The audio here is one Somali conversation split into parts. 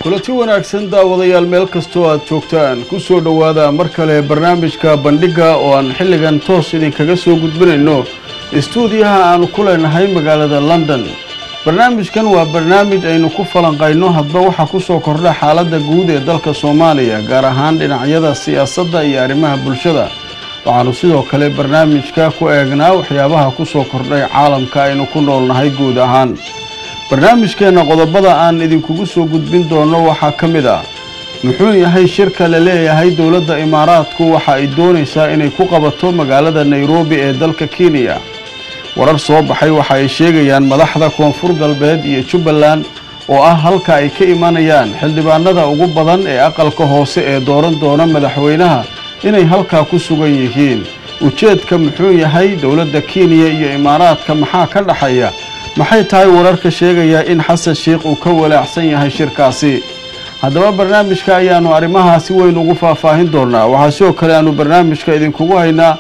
kulanti wanaagsan daawadayaal meel kastoo aad joogtaan ku soo dhowaada mar kale barnaamijka bandhigga oo aan xilligan toos idinkaga soo gudbinayno istuudiyaha aanu ku leenahay magaalada london barnaamijkan waa barnaamij aynu ku falanqayno hadba waxaa ku soo kordha xaaladda guud ee dalka soomaaliya gaar ahaan dhinacyada siyaasadda iyo arrimaha bulshada waxaanu sidoo kale barnaamijka ku eegnaa waxyaabaha ku soo kordhay caalamka aynu ku noolnahay guud ahaan barnaamijkeenna qodobada aan idinkugu soo gudbin doono waxaa ka mid ah muxuu yahay shirka la leeyahay dowladda imaaraadku waxa ay doonaysaa inay ku qabato magaalada nairobi ee dalka kenya warar soo baxay waxa ay sheegayaan madaxda koonfur galbeed iyo jubbaland oo ah halka ay ka imanayaan xildhibaanada ugu badan ee aqalka hoose ee dooran doona madaxweynaha inay halkaa ku sugan yihiin ujeedka muxuu yahay dowladda kenya iyo imaaraadka maxaa ka dhaxaya maxay tahay wararka sheegaya in xasan sheikh uu ka walaacsan yahay shirkaasi haddaba barnaamijka ayaanu arrimahaa si weyn ugu faahfaahin doonaa waxaa sidoo kale aanu barnaamijka idinkugu haynaa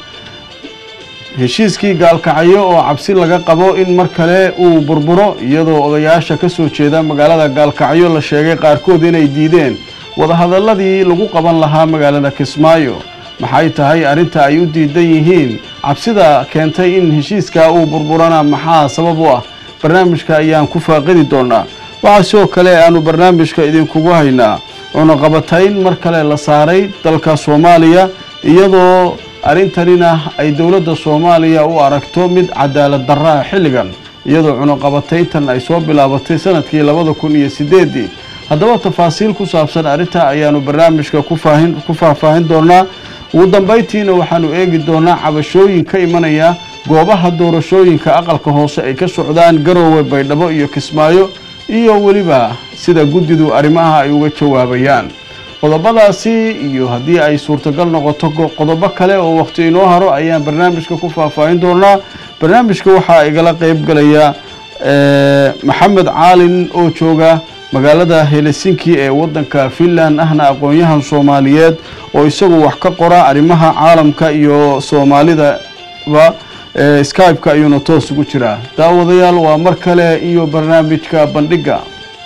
heshiiskii gaalkacyo oo cabsi laga qabo in mar kale uu burburo iyadoo odayaasha ka soo jeeda magaalada gaalkacyo la sheegay qaarkood inay diideen wadahadaladii lagu qaban lahaa magaalada kismaayo maxay tahay arrinta ay u diidan yihiin cabsida keentay in heshiiskaa uu burburana maxaa sabab u ah barnaamijka ayaan ku faaqidi doonaa waxaa sidoo kale aanu barnaamijka idinkugu haynaa cunaqabatayn mar kale la saaray dalka soomaaliya iyadoo arrintanina ay dowladda soomaaliya u aragto mid cadaalad darraa xilligan iyadoo cunaqabatayntan ay soo bilaabatay sanadkii labada kun iyo sideedii haddaba tafaasiil ku saabsan arrinta ayaanu barnaamijka kufaahin ku faahfaahin doonaa ugu dambayntiina waxaanu eegi doonaa cabashooyin ka imanaya goobaha doorashooyinka aqalka hoose ay ka socdaan garoowe baydhabo iyo kismaayo iyo weliba sida guddidu arrimaha ay uga jawaabayaan qodobadaasi iyo haddii ay suurtagal noqoto qodobo kale oo wakhti inoo haro ayaan barnaamijka ku faahfaahin doonaa barnaamijka waxaa igala qeyb galaya maxamed caalin oo jooga magaalada helsinki ee waddanka finland ahna aqoon-yahan soomaaliyeed oo isagu wax ka qora arrimaha caalamka iyo soomaalidaba skype-ka ayuuna toos ugu jiraa daawadayaal waa mar kale iyo barnaamijka bandhigga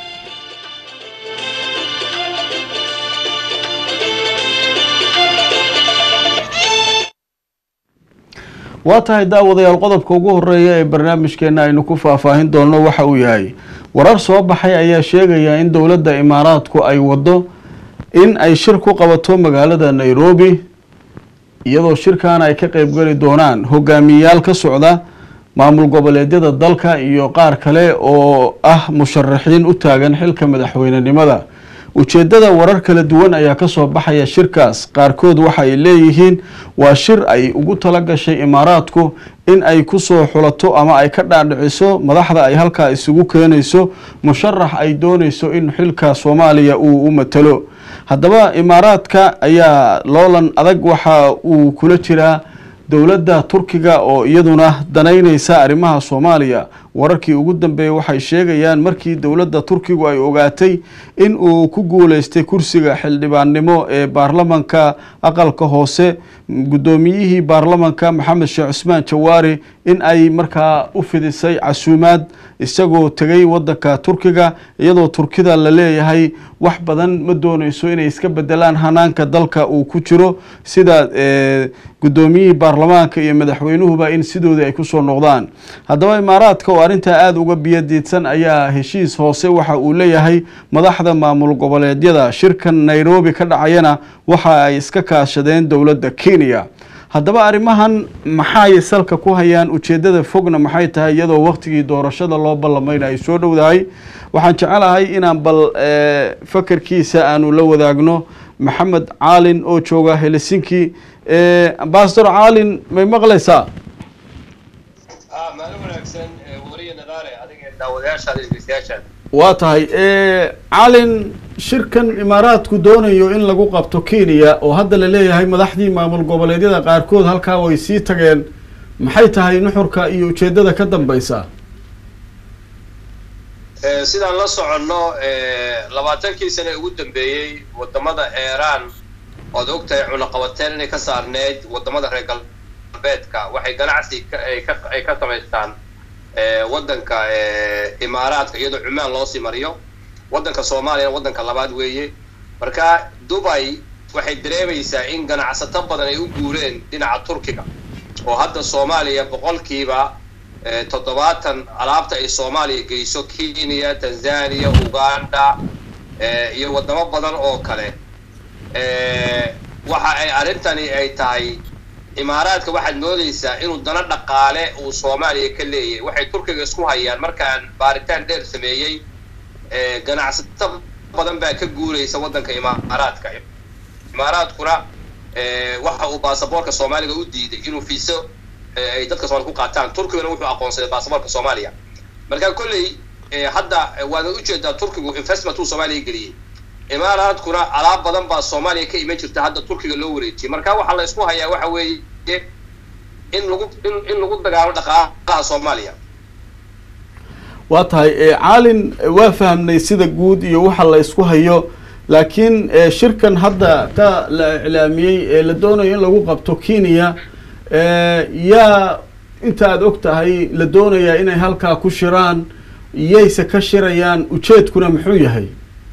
waa tahay daawadayaal qodobka ugu horeeya ee barnaamijkeena aynu ku faahfaahin doonno waxa uu yahay warar soo baxay ayaa sheegaya in dowladda imaaraadku ay waddo in ay shir ku qabato magaalada nairobi iyadoo shirkaana ay ka qeybgeli doonaan hogaamiyeyaal ka socda maamul goboleedyada dalka iyo qaar kale oo ah musharaxiin u taagan xilka madaxweynenimada ujeeddada warar kala duwan ayaa ka soo baxaya shirkaas qaarkood waxa ay leeyihiin waa shir ay ugu tala gashay imaaraadku in ay kusoo xulato ama ay ka dhaadhiciso madaxda ay halkaa isugu keenayso musharax ay doonayso in xilka soomaaliya uu u matalo haddaba imaaraadka ayaa loolan adag waxa uu kula jiraa dowladda turkiga oo iyaduna danaynaysa arrimaha soomaaliya wararkii ugu dambeeyey waxay sheegayaan markii dowladda turkigu ay ogaatay in uu ku guuleystay kursiga xildhibaannimo ee baarlamanka aqalka hoose guddoomiyihii baarlamanka maxamed sheekh cusmaan jawaari in ay markaa u fidisay casuumaad isagoo tegay waddanka turkiga iyadoo turkida la leeyahay wax badan ma doonayso inay iska bedelaan hanaanka dalka uu ku jiro sida guddoomiyihii baarlamaanka iyo madaxweynuhuba in sidoodii ay kusoo noqdaan haddaba imaaraadka oo arrintaa aada uga biyadiidsan ayaa heshiis hoose waxa uu leeyahay madaxda maamul goboleedyada shirkan nairobi ka dhacayana waxa ay iska kaashadeen dowladda kenya haddaba arrimahan maxay salka ku hayaan ujeeddada fogna maxay tahay iyadoo wakhtigii doorashada loo ballamayna ay soo dhowdahay waxaan jecelahay inaan bal fakarkiisa aanu la wadaagno maxamed caalin oo jooga helsinki ambasador caalin may maqlaysaa waa tahay caalin shirkan imaaraadku doonayo in lagu qabto kenya oo hadda la leeyahay madaxdii maamul goboleedyada qaarkood halkaa way sii tageen maxay tahay nuxurka iyo ujeeddada ka dambeysa sidaan la soconno labaatankii sane ugu dambeeyey wadamada eeraan ood ogtahay cunaqabateen inay ka saarneyd wadamada reer galbeedka waxay ganacsi ay ka samaystaan waddanka imaaraadka iyadoo cumaan loo sii mariyo waddanka soomaaliyana waddanka labaad weeye marka dubay waxay dareemaysaa in ganacsato badan ay u guureen dhinaca turkiga oo hadda soomaaliya boqolkiiba toddobaatan alaabta ay soomaaliya geyso kenya tanzania uganda iyo waddamo badan oo kale waxa ay arrintani ay tahay imaaraadka waxaad moodaysaa inuu dano dhaqaale uu soomaaliya ka leeyahay waxay turkiga isku hayaan markaan baaritaan dheer sameeyey ganacsato badan baa ka guuraysa waddanka imaaraadka imaaraadkuna waxa uu baasaboorka soomaaliga u diiday inuu fiiso ay dadka soomaliya ku qaataan turkigana wuxuu aqoonsaday baasaboorka soomaaliya marka kolley hadda waana ujeedaa turkigu investment uu soomaaliya geliyey imaaraadkuna alaab badan baa soomaaliya ka iman jirta hadda turkiga loo wareejiyey marka waxaa la isku hayaa waxa weeye in lagu in in lagu dagaalo dhaqaalaha soomaaliya waa tahay caalin waa fahamnay sida guud iyo waxa la isku hayo laakiin shirkan hadda ka la iclaamiyey ee la doonayo in lagu qabto kenya yaa inta aad og tahay la doonayaa inay halkaa ku shiraan yayse ka shirayaan ujeedkuna muxuu yahay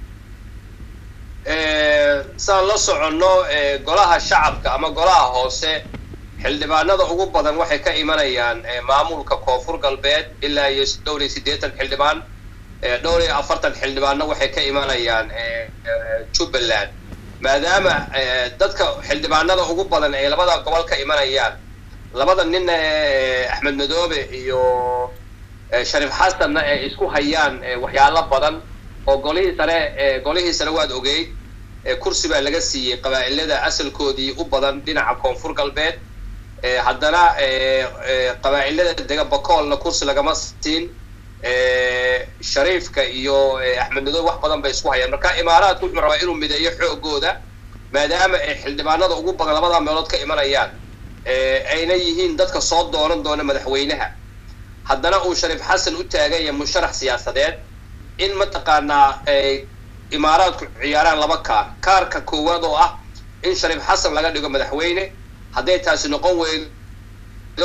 saan la soconno golaha shacabka ama golaha hoose xildhibaanada ugu badan waxay ka imanayaan maamulka koonfur galbeed ilaa iyo dhowr iyo siddeetan xildhibaan dhowr iyo afartan xildhibaanna waxay ka imanayaan jubbaland maadaama dadka xildhibaanada ugu badan ay labada gobol ka imanayaan labada nin axmed madoobe iyo shariif xasanna ay isku hayaan waxyaalo badan oo golihii sare golihii sare waad ogeyd kursi baa laga siiyey qabaa'ilada asalkoodii u badan dhinaca koonfur galbeed haddana qabaa'ilada dega bakoolna kursi lagama siin shariifka iyo axmed madoobe wax badan bay isku hayaan marka imaaraadku wuxuu rabaa inuu mideeyo xoogooda maadaama ay xildhibaanada ugu badan labada meelood ka imanayaan ayna yihiin dadka soo doonan doona madaxweynaha haddana uu shariif xasan u taagan yahay musharax siyaasadeed in mataqaanaa ay imaaraadku ciyaaraan laba kaar kaarka koowaad oo ah in shariif xasan laga dhigo madaxweyne hadday taasi noqon weydo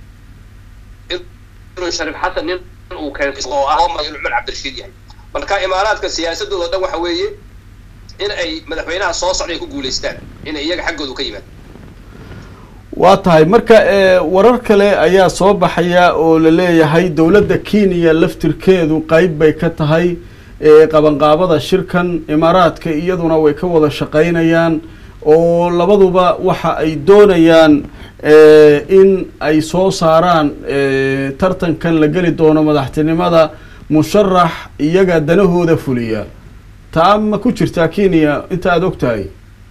inuu shariif xasan nin uu keeno oo ah inuu cumar cabdirashiid yahay marka imaaraadka siyaasadooda dhan waxa weeye in ay madaxweynaha soo socday ku guulaystaan inay iyaga xaggoodu ka yimaad waa tahay marka warar kale ayaa soo baxaya oo la leeyahay dowladda kenya laftirkeedu qeyb bay ka tahay qabanqaabada shirkan imaaraadka iyaduna way ka wada shaqaynayaan oo labaduba waxa ay doonayaan in ay soo saaraan tartankan la geli doono madaxtinimada musharax iyaga danahooda fuliya taa ma ku jirtaa kenya inta aada og tahay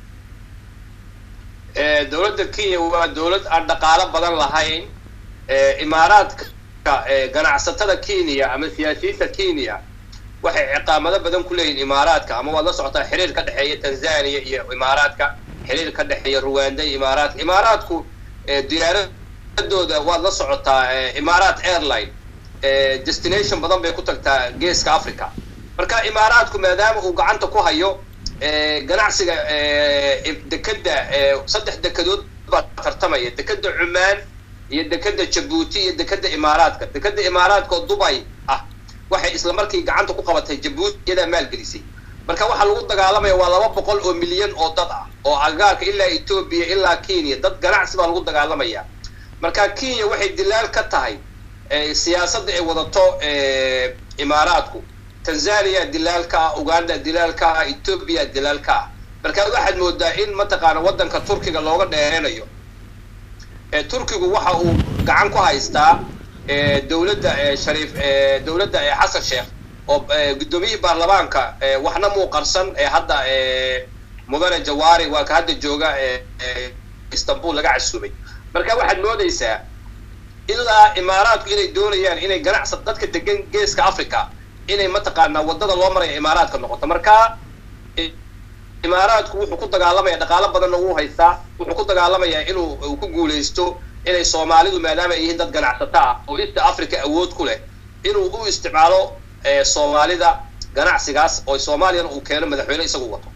dowladda kenya waa dowlad aan dhaqaalo badan lahayn imaaraadka ganacsatada kenya ama siyaasiyiinta kenya waxay ciqaamado badan ku leeyihin imaaraadka ama waad la socotaa xiriir ka dhexeeya tanzania iyo imaaraadka xiriir ka dhexeeya ruwanda iyo imaaraadka imaaraadku diyaaradooda waad la socotaa imaaraat airline destination badan bay ku tagtaa geeska africa marka imaaraadku maadaama uu gacanta ku hayo ganacsiga dekeda saddex dekedood baa tartamaya dekeda cumaan iyo dekeda jabuuti iyo dekeda imaaraadka dekeda imaaraadka oo dubay ah waxay isla markii gacanta ku qabatay jabuuti iyadaa maalgelisay marka waxaa lagu dagaalamaya waa laba boqol oo milyan oo dad ah oo agaarka ilaa etoobiya ilaa kenya dad ganacsi baa lagu dagaalamaya marka kenya waxay dilaal ka tahay siyaasadda ay wadato imaaraadku tanzania dilaalka ah uganda dilaalka ah etoobiya dilaalka ah marka waxaad moodaa in mataqaana waddanka turkiga looga dheereynayo turkigu waxa uu gacan ku haystaa dowladda shariif dowladda xasan sheekh oo guddoomiyihii baarlamaanka waxna muu qarsan hadda mudane jawaari waa ka hadda jooga istanbul laga casuumay marka waxaad moodaysaa ilaa imaaraadku inay doonayaan inay ganacsa dadka degan geeska africa inay mataqaanaa waddada loo maraya imaaraadka noqoto marka imaaraadku wuxuu ku dagaalamaya dhaqaalo badanna wuu haystaa wuxuu ku dagaalamayaa inuu uu ku guulaysto inay soomaalidu maadaama ay yihiin dad ganacsato ah oo east africa awood ku leh inuu u isticmaalo soomaalida ganacsigaas oo soomaaliyana uu keeno madaxweyne isagu wato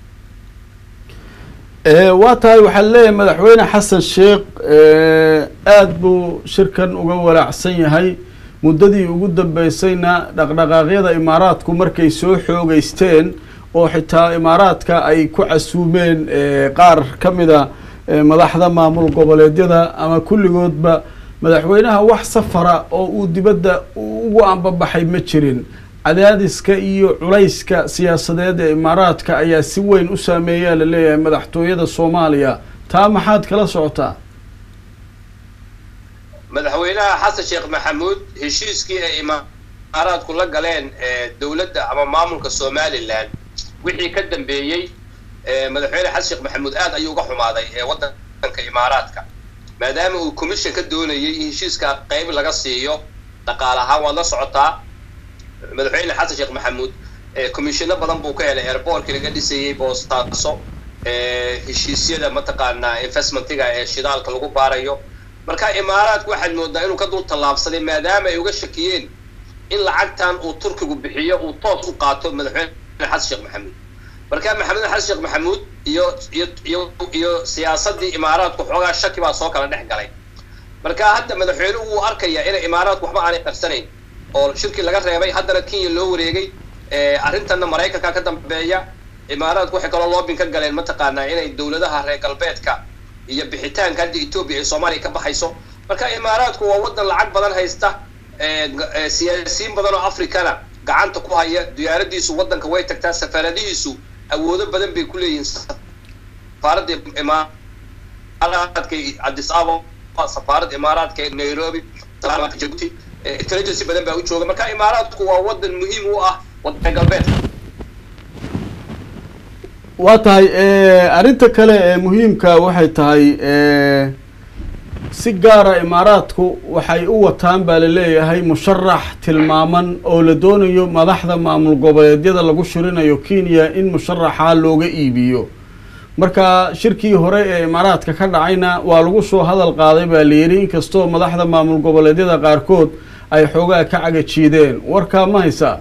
waa tahay waxaa leeyahay madaxweyne xasan sheekh aada buu shirkan uga walaacsan yahay muddadii ugu dambeysayna dhaqdhaqaaqyada imaaraadku markay soo xoogeysteen oo xitaa imaaraadka ay ku casuumeen qaar ka mida madaxda maamul goboleedyada ama kulligoodba madaxweynaha wax safara oo uu dibadda ugu ambabaxay ma jirin cadaadiska iyo culayska siyaasadeed ee imaaraadka ayaa si weyn u saameeyaa la leeyahay madaxtooyada soomaaliya taa maxaad kala socotaa madaxweynaha xasan sheekh maxamuud heshiiskii ay imaaraadku la galeen dowladda ama maamulka somalilan wixii ka dambeeyey madaxweyne xasan sheekh maxamuud aad ayuu uga xumaaday ee waddanka imaaraadka maadaama uu commission ka doonayay in heshiiska qayb laga siiyo dhaqaale ahaan waad la socotaa madaxweyne xasan sheekh maxamuud commissiono badan buu ka helay airbortkii laga dhisayey boostaaso heshiisyada mataqaanaa investmentiga ee shidaalka lagu baarayo marka imaaraadku waxaad moodaa inuu ka dul tallaabsaday maadaama ay uga shakiyeen in lacagtan uu turkigu bixiyo uu toos u qaato madaxweyne xasan sheekh maxamuud marka maxamed xasan sheekh maxamuud iyo iyo iyo iyo siyaasadii imaaraadku xoogaa shaki baa soo kala dhex galay marka hadda madaxweynuhu wuu arkaya inay imaaraadku waxba aanay qarsanayn oo shirkii laga reebay haddana kenya loo wareegay arrintanna maraykanka ka dambeeya imaaraadku waxay kaloo loobin ka galeen mataqaanaa inay dowladaha reer galbeedka iyo bixitaanka hadda etoobiya ay soomaaliya ka baxayso marka imaaraadku waa waddan lacag badan haysta siyaasiyiin badan oo africana gacanta ku haya diyaaradiisu waddanka way tagtaa safaaradihiisu awoodo badan bay ku leeyihiin safaaradda imaaraadka addis ababa safaaradda imaaraadka nairobi jabuuti intelligency badan baa u jooga marka imaaraadku waa waddan muhiim u ah waddanka galbeedka waa tahay arrinta kale ee muhiimka waxay tahay si gaara imaaraadku waxay u wataan baa laleeyahay musharax tilmaaman oo la doonayo madaxda maamul goboleedyada lagu shirinayo kenya in musharaxa looga iibiyo marka shirkii hore ee imaaraadka ka dhacayna waa lagu soo hadal qaaday baa layidhi inkastoo madaxda maamul goboleedyada qaarkood ay xoogaa ka cagajiideen warkaa ma haysaa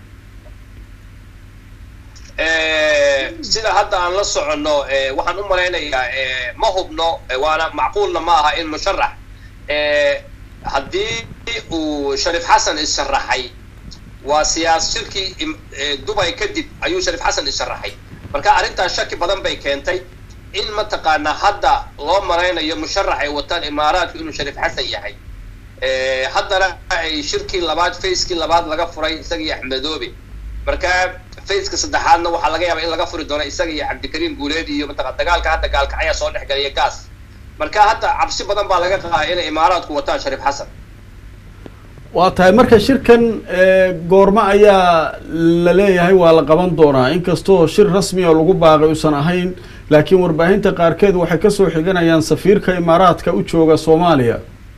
sida hadda aan la soconno waxaan u malaynayaa ma hubno waana macquulna ma aha in musharax haddii uu shariif xasan isharaxay waa siyaas shirkii dubay kadib ayuu shariif xasan isharaxay marka arrintaas shaki badan bay keentay in mataqaanaa hadda loo malaynayo musharax ay wataan imaaraadku inuu shariif xasan yahay haddana ay shirkii labaad facekii labaad laga furay isagii axmedoobe marka faceka saddexaadna waxaa laga yaaba in laga furi doono isaga iyo cabdikariim guuleed iyo mataqa dagaalka hadda gaalkacyaa soo dhex galaya gaas marka hadda cabsi badan baa laga qaaa inay imaaraadku wataan shariif xasan waa tahay marka shirkan goormo ayaa la leeyahay waa la qaban doonaa inkastoo shir rasmi oo lagu baaqay uusan ahayn laakiin warbaahinta qaarkeed waxay kasoo xiganayaan safiirka imaaraadka u jooga soomaaliya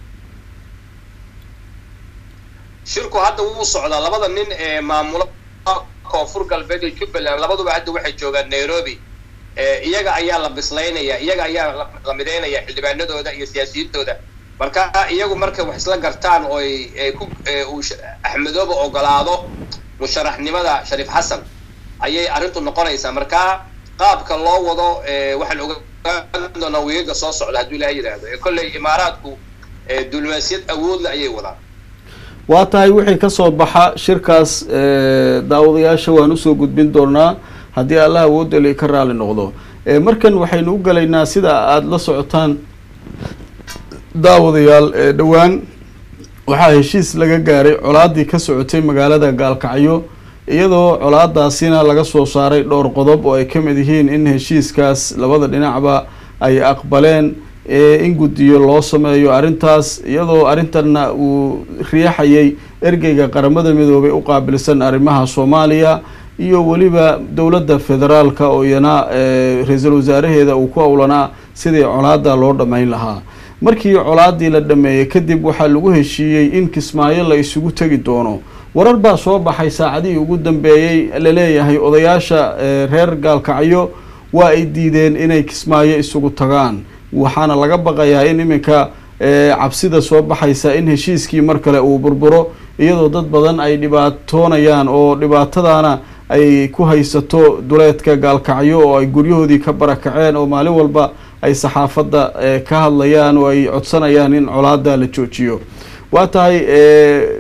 shirku hadda wuu socdaa labada nin ee maamula koonfur galbeed iyo jubbaland labaduba hadda waxay joogaan nairobi iyaga ayaa la bislaynaya iyaga ayaa la midaynaya xildhibaanadooda iyo siyaasiyintooda marka iyagu markay wax isla gartaan oo ay ku uu axmedooba ogolaado musharaxnimada shariif xasan ayay arrintu noqonaysaa marka qaabka loo wado waxaan ogaan doonaa weegaga soo socda hadduu ilaha yidhaahdo ee kolley imaaraadku diblomaasiyad awoodle ayay wadaan waa tahay wixii kasoo baxa shirkaas daawadayaasha waan usoo gudbin doonaa haddii allah awoodali ka raali noqdo markan waxaynu u galaynaa sida aada la socotaan daawadayaal dhowaan waxaa heshiis laga gaaray colaadii ka socotay magaalada gaalkacyo iyadoo colaadaasina laga soo saaray dhowr qodob oo ay ka mid yihiin in heshiiskaas labada dhinacba ay aqbaleen in guddiyo loo sameeyo arrintaas iyadoo arrintanna uu riixayay ergeyga qaramada midoobay u qaabilsan arrimaha soomaaliya iyo weliba dowladda federaalka oo iyana ra-iisul wasaaraheeda uu ku owlanaa sidii colaada loo dhammayn lahaa markii colaadii la dhameeyey kadib waxaa lagu heshiiyey in kismaayo la isugu tegi doono warar baa soo baxay saacadihii ugu dambeeyey laleeyahay odayaasha reer gaalkacyo waa ay diideen inay kismaayo isugu tagaan waxaana laga baqayaa in iminka cabsida soo baxaysa in heshiiskii mar kale uu burburo iyadoo dad badan ay dhibaatoonayaan oo dhibaatadaana ay ku haysato duleedka gaalkacyo oo ay guryahoodii ka barakaceen oo maalin walba ay saxaafadda ka hadlayaan oo ay codsanayaan in colaada la joojiyo waa tahay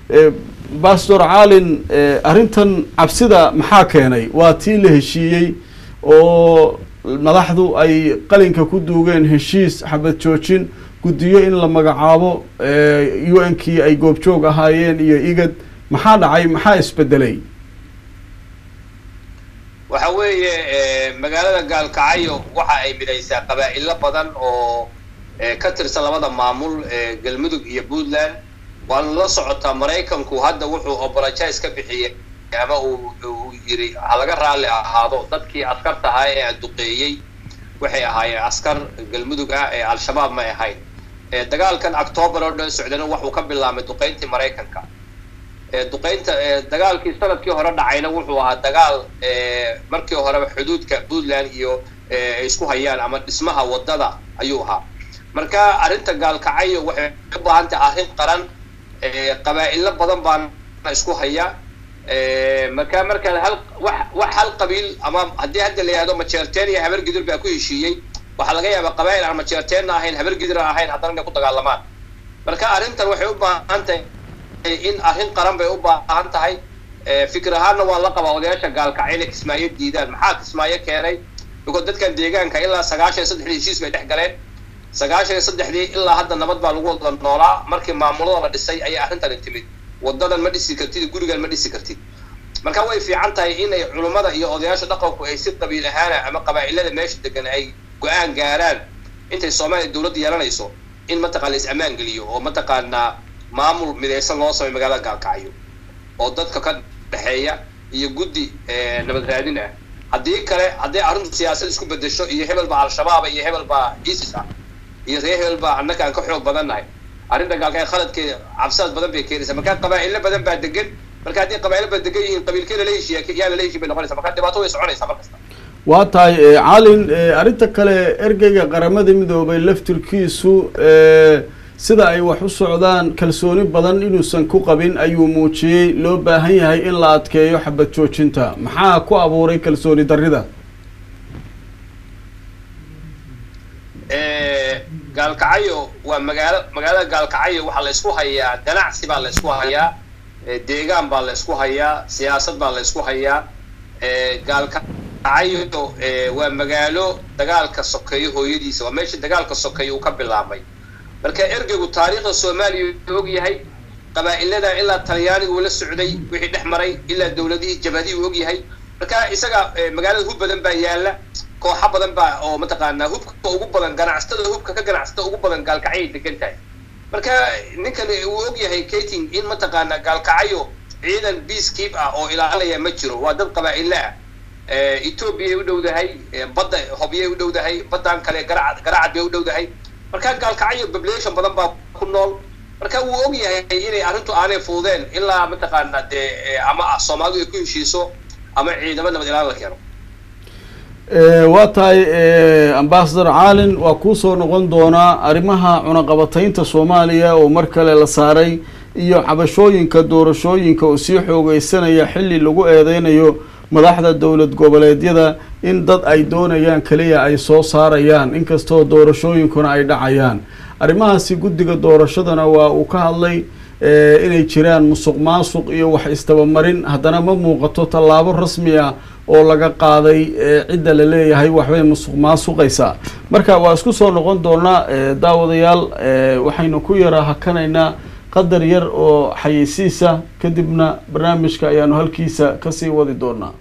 bastor caalin arrintan cabsida maxaa keenay waa tii la heshiiyey oo madaxdu ay qalinka ku duugeen heshiis xabad joojin guddiyo in la magacaabo u n kii ay goobjoog ahaayeen iyo igad maxaa dhacay maxaa isbedelay waxa weeye magaalada gaalkacyo waxa ay midaysaa qabaa'ilo badan oo ka tirsan labada maamul galmudug iyo puntland waana la socotaa maraykanku hadda wuxuu obologize ka bixiyey ama uu yiri ha laga raalli ahaado dadkii askarta ahaa ee aduqeeyey waxay ahaayeen askar galmudug ah ee al-shabaab may ahayn dagaalkan octoobar oo dhan socdana waxuu ka bilaabmay duqeyntii maraykanka duqeynta dagaalkii sanadkii hore dhacayna wuxuu ahaa dagaal markii horeba xuduudka puntland iyo isku hayaan ama dhismaha waddada ayuu ahaa marka arrinta gaalkacyo waxay u baahan tahay arrin qaran qabaa'ilo badan baana isku haya marka markaan hal wax wax hal qabiil ama haddii hadda la yihahdo majeerteen iyo habar gidur baa ku heshiiyey waxaa laga yaabaa qabaa'il aan majeerteenna ahayn habar gidur aan ahayn haddana inay ku dagaalamaan marka arrintan waxay u baahan tahay in arrin qaran bay u baahan tahay fikir ahaanna waa la qabaa odayaasha gaalkacyo inay kismaayo diidaan maxaa kismaayo keenay biko dadkan deegaanka ilaa sagaashan iyo saddexdii heshiis bay dhex galeen sagaashan iyo saddexdii ilaa hadda nabad baa lagu wada noolaa markii maamulada la dhisay ayay arrintani timid wadadan ma dhisi kartid gurigan ma dhisi kartid marka way fiican tahay inay culummada iyo odayaasha dhaqanku ay si qabiil ahaana ama qabaa'ilada meesha degan ay go-aan gaaraan intay soomaaliya dowladda yeelanayso in mataqana is ammaan geliyo oo mataqaanaa maamul midaysan loo samay magaalada gaalkacyo oo dadka ka dhexeeya iyo guddi nabad raadin ah haddii kale haddii arrintu siyaasad isku bedesho iyo hebel baa al-shabaaba iyo hebel baa isis ah iyo ree hebel baa annaka aan ka xoog badan nahay arrinta gaalkacyo khaladkeeda cabsidaas badan bay keenaysaa marka qabaa'ilo badan baa degan marka haddii qabaa'ilo badan degan yihiin qabiilkee lala heshiiya yaa lala heshiin bay noqonaysa marka dhibaato way soconaysaa markasta waa tahay calin arrinta kale ergeyga qaramada midoobay laftirkiisu sida ay wax u socdaan kalsooni badan inuusan ku qabin ayuu muujiyey loo baahan yahay in la adkeeyo xabad joojinta maxaa ku abuuray kalsooni darrida gaalkacyo waa magaalo magaalada gaalkacyo waxaa la isku hayaa ganacsi baa la isku hayaa deegaan baa la isku hayaa siyaasad baa la isku hayaa gaalkacyo waa magaalo dagaalka sokeeyo hooyadiisa waa meesha dagaalka sokeeyo uu ka bilaabmay marka ergeygu taariikhda soomaaliya uu og yahay qabaa'ilada ilaa talyaaniga uu la socday wixii dhex maray ilaa dowladihii jabhadihii uu og yahay marka isaga magaalada hub badan baa yaala kooxo badan baa oo mataqaanaa hubka ugu badan ganacsatada hubka ka ganacsata ugu badan gaalkacyay degan tahay marka ninkan uu og yahay kating in mataqaanaa gaalkacyo ciidan peacekeep ah oo ilaalinaya ma jiro waa dad qabaa'ilo ah ethoobiyaay u dhowdahay badda hobyay u dhowdahay baddan kale garacad garacad bay u dhowdahay marka gaalkacyo population badan baa ku nool marka wuu og yahay inay arrintu aanay fududeen ilaa mataqaanaa dee ama soomaalidu ay ku heshiiso ama ciidamo nabad ilaan la keeno waa tahay ambasador caalin waa kuusoo noqon doonaa arrimaha cunaqabataynta soomaaliya oo mar kale la saaray iyo cabashooyinka doorashooyinka oo sii xoogeysanaya xilli lagu eedeynayo madaxda dowlad goboleedyada in dad ay doonayaan keliya ay soo saarayaan inkastoo doorashooyinkuna ay dhacayaan arrimahaasi guddiga doorashadana waa uu ka hadlay inay jiraan musuq maasuq iyo wax istabamarin haddana ma muuqato tallaabo rasmi ah oo laga qaaday cidda la leeyahay waxbay musuq maasuqaysaa marka waa isku soo noqon doonaa daawadayaal waxaynu ku yara hakanaynaa qadar yar oo xayeysiisa kadibna barnaamijka ayaanu halkiisa kasii wadi doonaa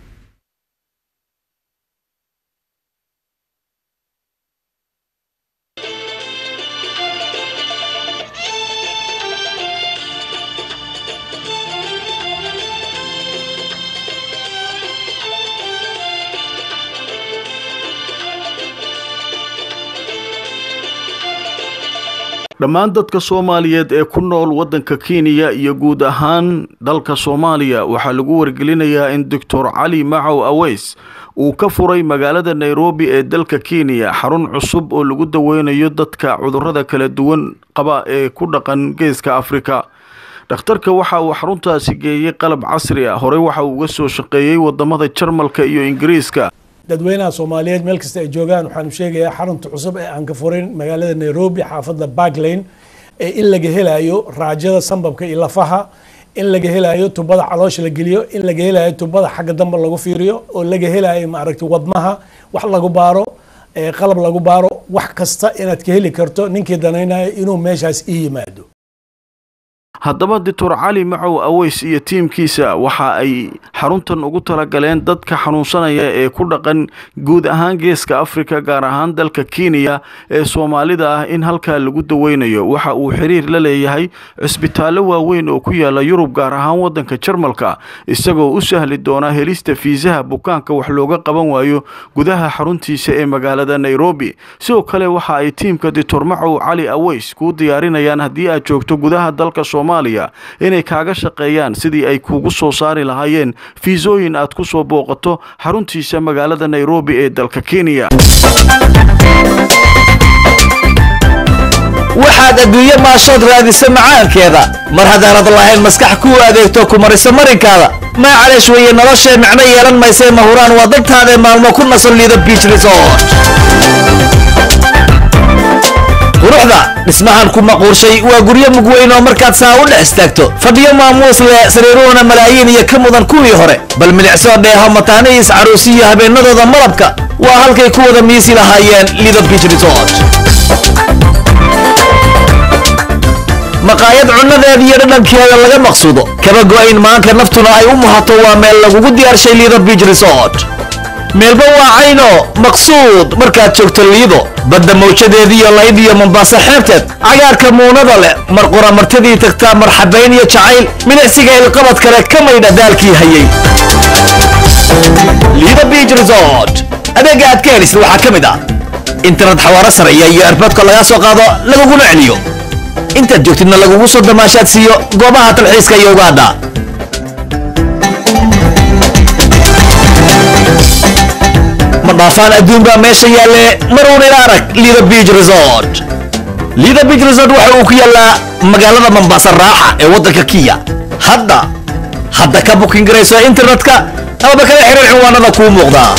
dhammaan dadka soomaaliyeed ee ku nool waddanka kenya iyo guud ahaan dalka soomaaliya waxaa lagu wargelinayaa in doctor cali macow aweys uu ka furay magaalada nairobi ee dalka kenya xarun cusub oo lagu daweynayo dadka cudurrada kala duwan qaba ee ku dhaqan geeska afrika dhakhtarka waxa uu xaruntaasi geeyey qalab casri ah horey waxa uu uga soo shaqeeyey wadamada jarmalka iyo ingiriiska dadweynaha soomaaliyeed meel kasta ay joogaan waxaanu sheegayaa xarunta cusub ee aan ka furin magaalada nairobi xaafadda barklane ee in laga helayo raajada sambabka iyo lafaha in laga helayo tubada caloosha la geliyo in laga helayo tubada xagga dambe lagu fiiriyo oo laga helayo maaragtay wadnaha wax lagu baaro ee qalab lagu baaro wax kasta inaad ka heli karto ninkii danaynayo inuu meeshaas ii yimaado haddaba doctor cali macow aweys iyo tiimkiisa waxa ay xaruntan ugu talagaleen dadka xanuunsanaya ee ku dhaqan guud ahaan geeska afrika gaar ahaan dalka kenya ee soomaalida ah in halkaa lagu daweynayo waxa uu xiriir la leeyahay cisbitaallo waaweyn oo ku yaala yurub gaar ahaan waddanka jarmalka isagoo u sahli doona helista fiisaha bukaanka wax looga qaban waayo gudaha xaruntiisa ee magaalada nairobi sidoo kale waxa ay tiimka doctor macow cali aweys kuu diyaarinayaan haddii aad joogto gudaha dalka soomaaliya inay kaaga shaqeeyaan sidii ay kuugu soo saari lahaayeen fiisooyin aad ku soo booqato xaruntiisa magaalada nairobi ee dalka kenya waxaad adduunye maashood raadisa macaankeeda mar haddaanad lahayn maskax kuu adeegto ku mariso marinkaada maacaleesh weeye noloshee micno yeelan maysee mahuraan waa dantaadae maalmo ku nasan liido biich resort quruxda dhismahan ku maquurshay waa guryo mugweyn oo markaad saa u dhex istaagto fadhiyo maamuus leh sariiruhuna malaayiin iyo ka mudan kuwii hore bal milicsoo dheeho mataanihiis caruusi iyo habeenadooda malabka waa halkay ku wada miisi lahaayeen lido biich resort maqaayad cunnadeeda iyo dhadhankeeda laga maqsuudo kaba go'ayn maanka naftuna ay u muhato waa meel lagugu diyaarshay liido biich resort meelba waa cayno maqsuud markaad joogto liido badda mawjadeediiyo layd iyo mombaaso xeebteed cagaarka muunada leh mar qura martidii tagtaa marxabayn iyo jacayl milicsiga ilqabad kale ka maydha daalkii hayay liido biich resort adeega aad ka helisid waxaa ka mid ah internet xawaaro sareeya iyo erboodka lagaa soo qaado laguguna celiyo intaad joogtidna lagugu soo damaashaad siiyo goobaha talxiiska iyo ugaadha ma dhaafaan adduun baa meesha yaalle maruun ila arag lido biich resort lido biich resort waxa uu ku yaallaa magaalada mombasa raaxa ee waddanka kiya hadda hadda ka bukin garayso internetka amaba kala xiriir cinwaanada kuu muuqdaa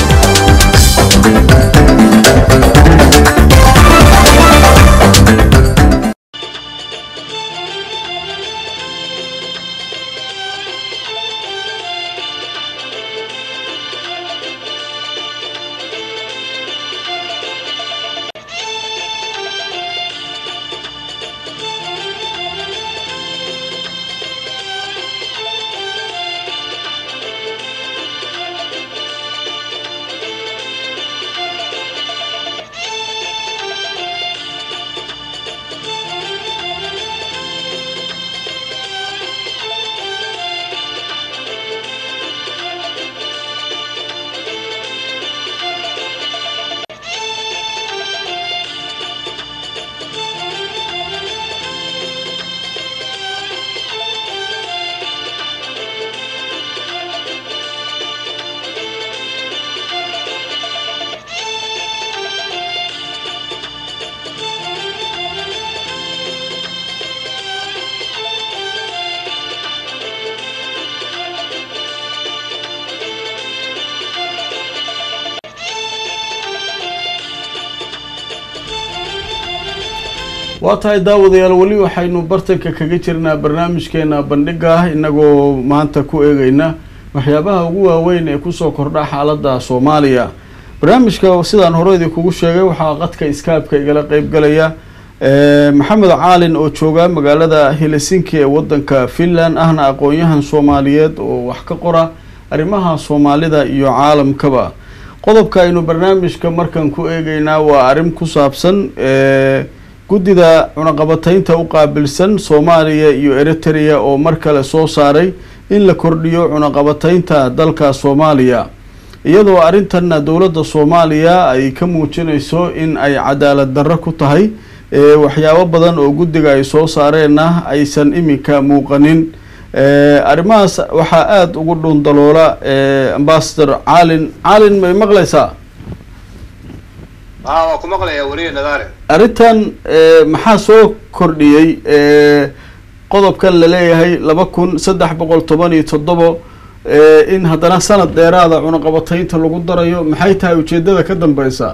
waa tahay daawadayaal weli waxaynu bartanka kaga jirnaa barnaamijkeena bandhiga inagoo maanta ku eegeyna waxyaabaha ugu waaweyn ee kusoo kordha xaalada soomaaliya barnaamijka sidaan horeydii kugu sheegay waxaa qadka iskaabka igala qeybgalaya maxamed caalin oo jooga magaalada helsinki ee wadanka finland ahna aqoon-yahan soomaaliyeed oo wax ka qora arrimaha soomaalida iyo caalamkaba qodobka aynu barnaamijka markan ku eegeynaa waa arrin ku saabsan guddida cunaqabataynta u qaabilsan soomaaliya iyo eritrea oo mar kale soo saaray in la kordhiyo cunaqabataynta dalka soomaaliya iyadoo arrintanna dowladda soomaaliya ay ka muujinayso in ay cadaalad darro ku tahay waxyaabo badan oo guddiga ay soo saareenna aysan iminka muuqanin arrimahaas waxaa aada ugu dhuundaloola ambasador caalin caalin may maqlaysaa aa waa ku maqlayaa weliya nadaare arrintan maxaa soo kordhiyey qodobkan laleeyahay laba kun saddex boqol toban iyo toddobo in haddana sanad dheeraada cunaqabataynta lagu darayo maxay tahay ujeedada ka dambeysa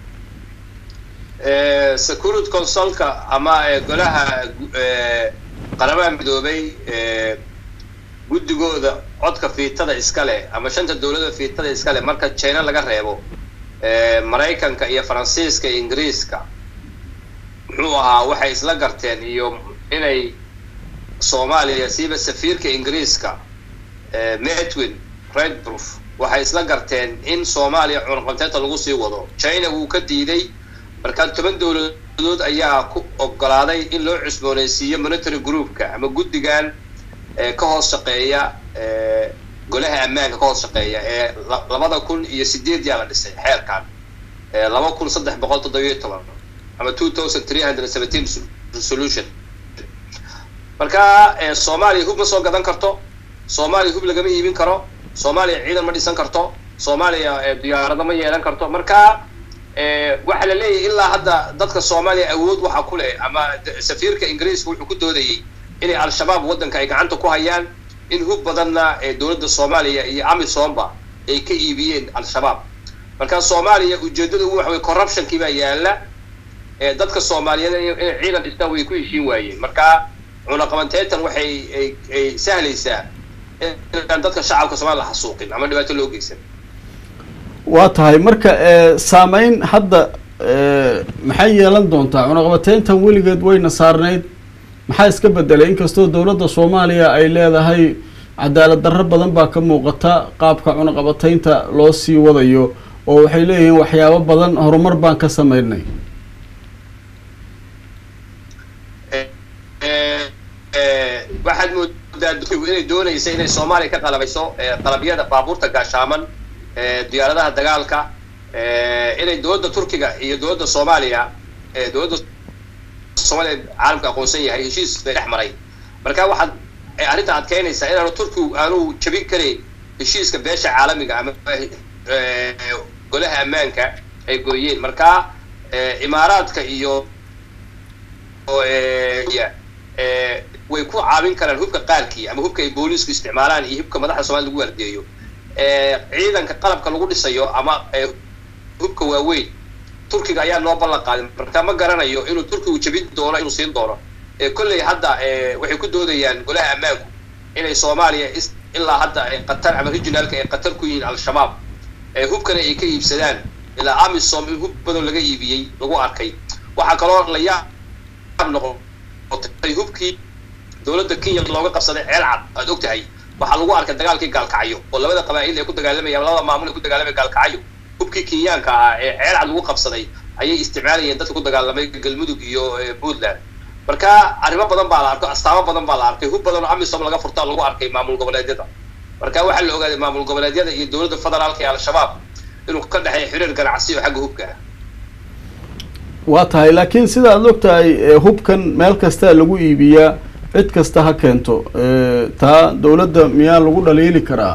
security consulka ama golaha qaramaha midoobay guddigooda codka fiitada iska leh ama shanta dowladda fiitada iska leh marka china laga reebo maraykanka iyo faransiiska iyo ingiriiska muxuu ahaa waxay isla garteen iyo inay soomaaliya siiba safiirka ingiriiska medwin redproof waxay isla garteen in soomaaliya cunaqabteynta lagu sii wado china wuu ka diiday markaa toban dowladood ayaa ku ogolaaday in loo cusboonaysiiyo monitory groupka ama guddigan ka hoos shaqeeya golaha ammaanka ka hoos shaqeeya ee labada kun iyo sideed yaa la dhisay xeerkan laba kun saddex boqol toddobiyo toban ama two thousand three hundred seventeen resolution marka soomaaliya hub ma soo gadan karto soomaaliya hub lagama iibin karo soomaaliya ciidan ma dhisan karto soomaaliya diyaarado ma yeelan karto marka waxaa la leeyahay ilaa hadda dadka soomaaliya awood waxa ku leh ama safiirka ingiriiska wuxuu ku doodayay inay al-shabaab waddanka ay gacanta ku hayaan in hub badanna dowladda soomaaliya iyo amisomba ay ka iibiyeen al-shabaab marka soomaaliya ujeeddada ugu waxa wey corruptionkii baa yaala dadka soomaaliyeed inay ciidan dhistaan way ku heshiin waayeen marka cunaqabanteyntan waxay ay sahlaysaa inaan dadka shacabka soomaliya la xasuuqin ama dhibaato loo geysan waa tahay marka saameyn hadda maxay yeelan doontaa cunaqabateyntan weligeed wayna saarnayd maxaa iska bedelay inkastoo dowladda soomaaliya ay leedahay cadaalad darro badan baa ka muuqata qaabka cunaqabateynta loo sii wadayo oo waxay leeyihiin waxyaabo badan horumar baan ka sameynay waxaad moodaa dulkigu inay doonaysa inay soomaaliya ka qalabayso qalabyada baabuurta gaashaaman diyaaradaha dagaalka inay dowladda turkiga iyo dowladda soomaaliya dowladda soomaaliya caalamka aqoonsan yahay heshiis bay dhex maray marka waxaad arrinta adkeynaysaa inaanu turkigu aanu jabin karayn heshiiska beesha caalamiga ama golaha ammaanka ay gooyeen marka imaaraadka iyo way ku caawin karaan hubka qaarkii ama hubka ay booliisku isticmaalaan iyo hubka madaxda somalia lagu waardiyeeyo ciidanka qalabka lagu dhisayo ama hubka waaweyn turkiga ayaa noo ballan qaaday marka ma garanayo inuu turkigu jabin doono inuu siin doono kolley hadda waxay ku doodayaan golaha ammaanku inay soomaaliya ilaa hadda qatar ama regionaalka ay qatar ku yihiin al-shabaab hubkana ay ka iibsadaan ilaa amisom in hub badan laga iibiyey lagu arkay waxaa kaloo la yaab noqotay hubkii dowladda kenya looga qabsaday ceel cad aad og tahay waxaa lagu arkay dagaalkii gaalkacyo oo labada qabaa'il ay ku dagaalamayaan labada maamul ay ku dagaalamaya gaalkacyo hubkii kenyaanka ah ee ceel cad lagu qabsaday ayay isticmaalayeen dadka ku dagaalamay galmudug iyo puntland marka arrimo badan baa la arkay astaamo badan baa la arkay hub badan oo amisom laga furtaa lagu arkay maamul goboleedyada marka waxaa la ogaaday maamul goboleedyada iyo dowladda federaalka ee al-shabaab inuu ka dhexeeya xiriir ganacsi oo xagga hubka ah waa tahay laakiin sida aad og tahay hubkan meel kasta lagu iibiyaa cid kasta ha keento taa dowladda miyaa lagu dhaliili karaa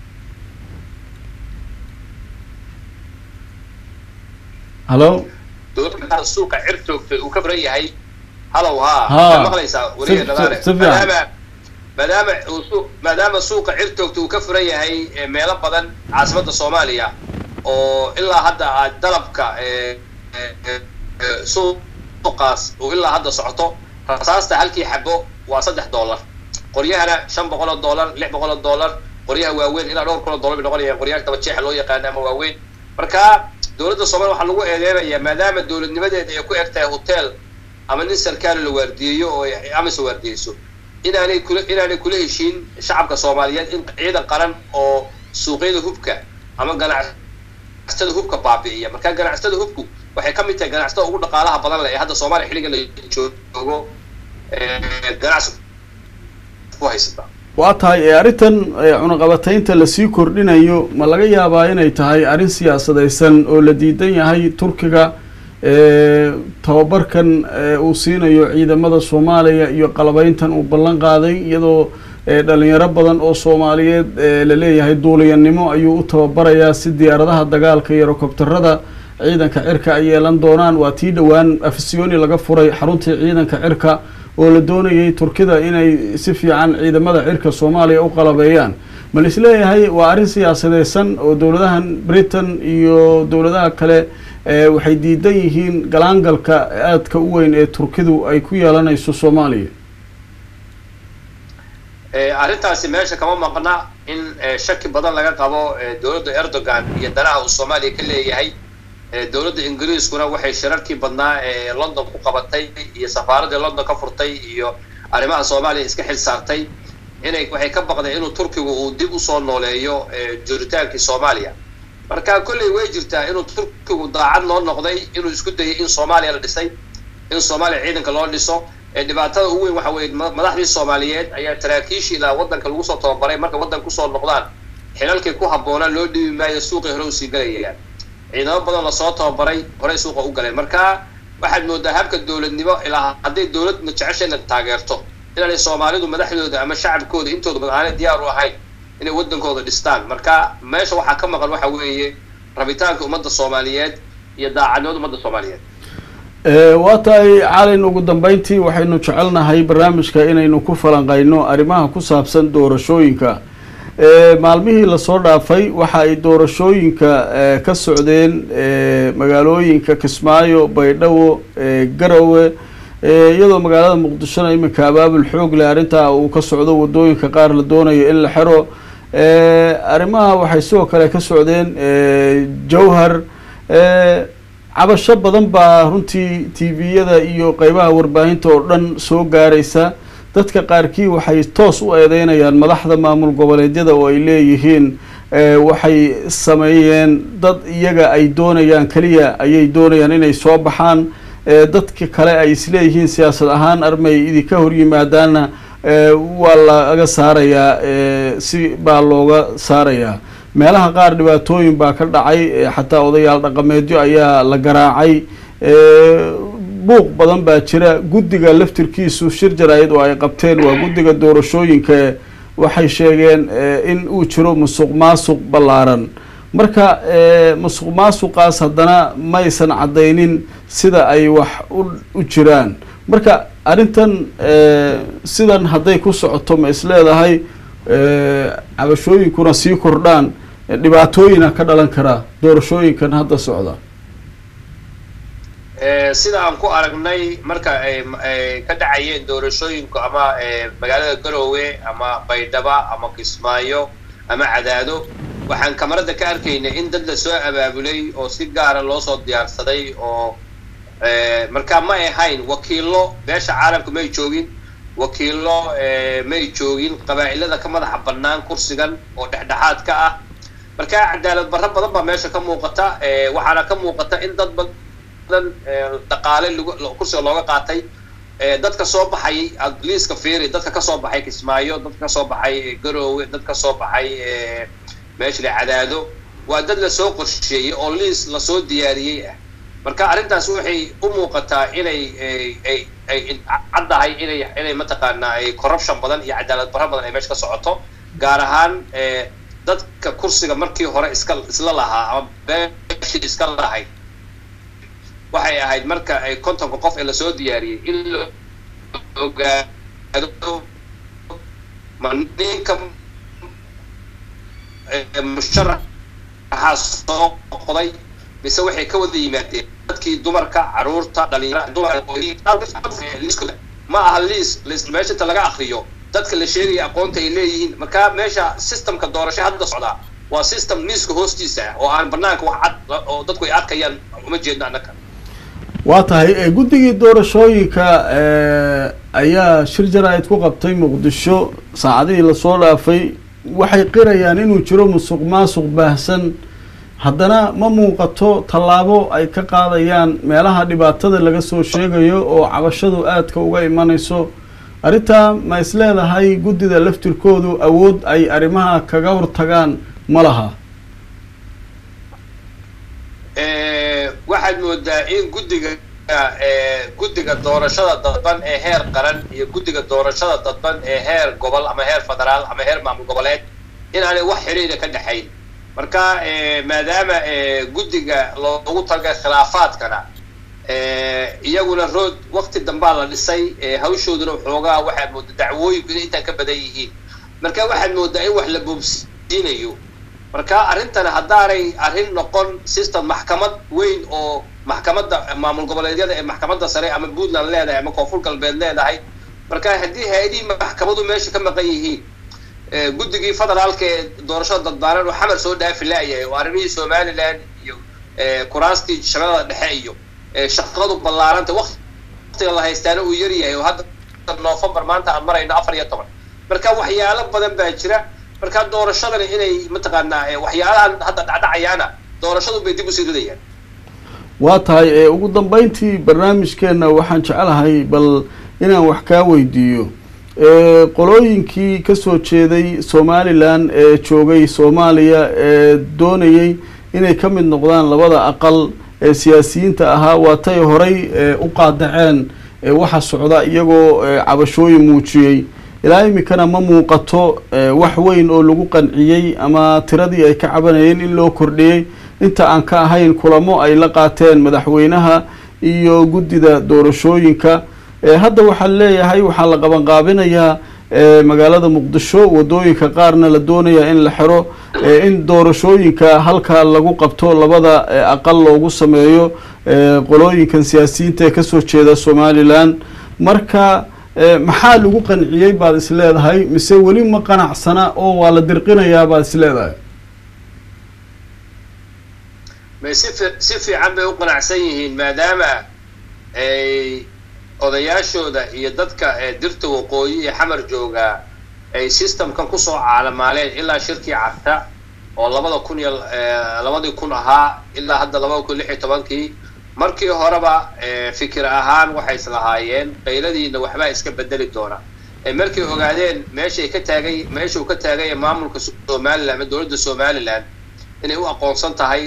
halo dowladda suuqa cir joogtay uu ka baran yahay halow ha Ha. maqlaysaa Si- weliga dadaale si- si fiican. maadaama maadaama uu suu- maadaama suuqa cir joogta uu ka furan yahay eh, meelo badan caasimadda soomaaliya oo ilaa hadda aad dalabka eh, eh, eh, eh, suuqaas uu ilaa hadda socoto rasaasta halkii xabo waa saddex dollar qoryahana shan boqol oo dollar lix boqol oo dollar qoryaha waaweyn ilaa dhowr kun oo dollar bay noqonayaan qoryaha daba jeexa loo yaqaano ama waaweyn marka dowladda soomaaliya waxaa lagu eedeynayaa maadaama dowladnimadeeda ay ku eg tahay hotel ama nin sarkaali la waardiyeeyo oo ay amisa waardiyeyso inaanay kula inaanay kula heshiin shacabka soomaaliyeed in ciidan qaran oo suuqyada hubka ama ganacsatada hubka baabi'iya marka ganacsatada hubku waxay ka mid tahay ganacsatada ugu dhaqaalaha badan leh ee hadda soomaaliya xilligan la joogo eh, ganacsi ku haysata waa tahay ee arrintan ee cunaqabataynta lasii kordhinayo ma laga yaabaa inay tahay arrin siyaasadaysan oo la diidan yahay turkiga ee tababarkan ee uu siinayo ciidamada soomaaliya iyo qalabeyntan uu ballan qaaday iyadoo ee dhalinyaro badan oo soomaaliyeed ee la leeyahay duuliyanimo ayuu u tababarayaa si diyaaradaha dagaalka iyo rokobtarada ciidanka cirka ay yeelan doonaan waa tii dhowaan afisyooni laga furay xaruntii ciidanka cirka oo la doonayay turkida inay si fiican ciidamada cirka soomaaliya u qalabeeyaan ma la isleeyahay waa arrin siyaasadeysan oo dowladahan britain iyo dowladaha kale ee waxay diidan yihiin galaangalka aadka u weyn ee turkidu ay ku yeelanayso soomaaliya arrintaasi meesha kama maqna in shaki badan laga qabo dowladda erdogan iyo danaha uu soomaaliya ka leeyahay dowladda ingiriiskuna waxay shirarkii badnaa ee london ku qabatay iyo safaaradii london ka furtay iyo arrimaha soomaaliya iska xil saartay inay waxay ka baqdeen inuu turkigu uu dib usoo nooleeyo joritaankii soomaaliya marka kolley way jirtaa inuu turkigu daacad loo noqday inuu isku dayay in soomaaliya la dhisay in soomaaliya ciidanka loo dhiso dhibaatada ugu weyn waxa weye madaxdii soomaaliyeed ayaa taraakiishii ilaa waddanka lagu soo tababaray marka waddanka kusoo noqdaan xilalkii ku habboonaa loo dhibi maayo suuqii hore usii galayayaan ciidamo badan lasoo tababaray horey suuqa u galeen marka waxaad moodaa habka dowladnimo ilaa hadday dowladna jeceshayna taageerto inaanay soomaalidu madaxdooda ama shacabkooda intooda badan aanay diyaar u ahayn inay waddankooda dhistaan marka meesha waxaa ka maqan waxa weeye rabitaanka ummadda soomaaliyeed iyo daacadnimada ummadda soomaaliyeed waa tahay calin ugu dambeyntii waxaynu jecelnahay barnaamijka inaynu ku falanqayno arrimaha ku saabsan doorashooyinka maalmihii lasoo dhaafay waxa ay doorashooyinka ka socdeen magaalooyinka kismaayo baydhabo garowe iyadoo magaalada muqdishona iminka abaabul xoog leh arrintaa uu ka socdo wadooyinka qaar la doonayo in la xiro arrimaha waxay sidoo kale ka socdeen jowhar cabasho badan baa runtii tviyada iyo qeybaha warbaahinta oo dhan soo gaaraysa dadka qaarkii waxay toos u eedeynayaan madaxda maamul goboleedyada oo ay leeyihiin waxay sameeyeen dad iyaga ay doonayaan keliya ayay doonayaan inay soo baxaan dadka kale ay isleeyihiin siyaasad ahaan armay idinka hor yimaadaanna waa laga saarayaa si baa looga saarayaa meelaha qaar dhibaatooyin baa ka dhacay xataa odayaal dhaqameedyo ayaa la garaacay buuq badan baa jira guddiga laftirkiisu shir jaraayad oo ay qabteen waa guddiga doorashooyinka waxay sheegeen in uu jiro musuq maasuq ballaaran marka musuq maasuqaas haddana maysan caddaynin sida ay wax u jiraan marka arrintan sidan hadday ku socoto ma isleedahay cabashooyinkuna sii kordhaan dhibaatooyina ka dhalan karaa doorashooyinkan hadda socda sida aan ku aragnay marka ay ka dhacayeen doorashooyinku ama magaalada garoowe ama baydhaba ama kismaayo ama cadaado waxaan kamarada ka arkaynay in dad la soo abaabulay oo si gaara loo soo diyaarsaday oo marka ma ahayn wakiillo beesha caalamka may joogin wakiillo may joogin qabaa'ilada ka madaxa bannaan kursigan oo dhexdhexaad ka ah marka cadaalad barro badan baa meesha ka muuqata waxaana ka muuqata in dad badan dhaqaale kursiga looga qaatay dadka soo baxay liiska fiiri dadka kasoo baxay kismaayo dadka kasoo baxay garoowe dad kasoo baxay meesha la cadaado waa dad lasoo qorsheeyey oo liis lasoo diyaariyey ah marka arrintaas waxay u muuqataa inay ay ay caddahay inay inay mataqaanaa ay corruption badan iyo cadaalad barro badan ay meesha ka socoto gaar ahaan dadka kursiga markii hore iska isla lahaa ama beeshii iska lahayd waxay ahayd marka ay kontonka qof ee lasoo diyaariyey in la ogaado ma ninka musharaxaa soo qoday mise waxay ka wada yimaadeen dadkii dumarka caruurta dhalinyarada ma aha liis meesha inta laga akriyo dadka la sheegaya aqoonta ay leeyihiin marka meesha systemka doorasho hadda socdaa waa system miiska hoostiisa ah oo aan banaanka wax cad oo dadku ay arkayaan uma jeedno annaka waa tahay guddigii doorashooyinka ayaa shir jaraa'id ku qabtay muqdisho saacadihii lasoo dhaafay waxay qirayaan inuu jiro musuq maasuq baahsan haddana ma muuqato tallaabo ay ka qaadayaan meelaha dhibaatada laga soo sheegayo oo cabashadu aadka uga imanayso arrintaa ma is leedahay guddida laftirkoodu awood ay arrimaha kaga hortagaan ma laha waxaad moodaa in guddiga guddiga doorashada dadban ee heer qaran iyo guddiga doorashada dadban ee heer gobol ama heer federaal ama heer maamul goboleed inaanay wax xidhiidha ka dhexayn marka maadaama guddiga loogu talagay khilaafaadkana iyaguna rood wakti dambaa la dhisay hawshooduna xoogaa waxaad moodaa dacwooyinku inay intaan ka badan yihiin marka waxaad moodaa in wax la boobsiinayo marka arrintana haddaanay arrin noqon system maxkamad weyn oo maxkamadda maamul goboleedyada ee maxkamadda sare ama puntland leedahay ama koonfur galbeed leedahay marka haddii hay-adihii maxkamadu meesha ka maqan yihiin guddigii federaalka ee doorashada dadbaanan oo xamar soo dhaafi laayahay oo arrimihii somaliland iyo kuraastii shabeellada dhexe iyo shaqadu ballaaranta waqtiga la haystaana uu yaryahay oo hadda november maanta aan marayno afar iyo toban marka waxyaalo badan baa jira marka doorashadani inay mataqaanaa waxyaalahan hadda dhacdhacayaana doorashadu bay dib usii ridayaan waa tahay ugu dambeyntii barnaamijkeenna waxaan jecelahay bal inaan wax kaa weydiiyo qolooyinkii kasoo jeeday somalilan ee joogay soomaaliya ee doonayay inay ka mid noqdaan labada aqal ee siyaasiyiinta ahaa waatay horay u qaadaceen waxa socda iyagoo cabashooyin muujiyey ilaa iminkana ma muuqato wax weyn oo lagu qanciyey ama tiradii ay ka cabanayeen in loo kordhiyey inta aan ka ahayn kulamo ay la qaateen madaxweynaha iyo guddida doorashooyinka hadda waxaan leeyahay waxaa la qabanqaabinayaa magaalada muqdisho wadooyinka qaarna la doonayaa in la xiro in doorashooyinka halkaa lagu qabto labada aqal loogu sameeyo qolooyinkan siyaasiyiinta ee kasoo jeeda somalilan marka maxaa lagu qanciyey baad is leedahay mise weli ma qanacsana oo waa la dirqinayaa baad is leedahay may si fi si fiican bay u qanacsan yihiin maadaama ay odayaashooda iyo dadka dirta waqooyi iyo xamar joogaa ay systemkan kusoo caalamaaleen ilaa shirkii carta oo labada kun iyo labadii kun ahaa ilaa hadda labada kun lix iyo tobankii markii horeba fikir ahaan waxay islahaayeen qayladiina waxbaa iska bedeli doona markay ogaadeen meeshay ka taagay meesha uu ka taagaya maamulka somaliland ama dowladda somaliland inay u aqoonsan tahay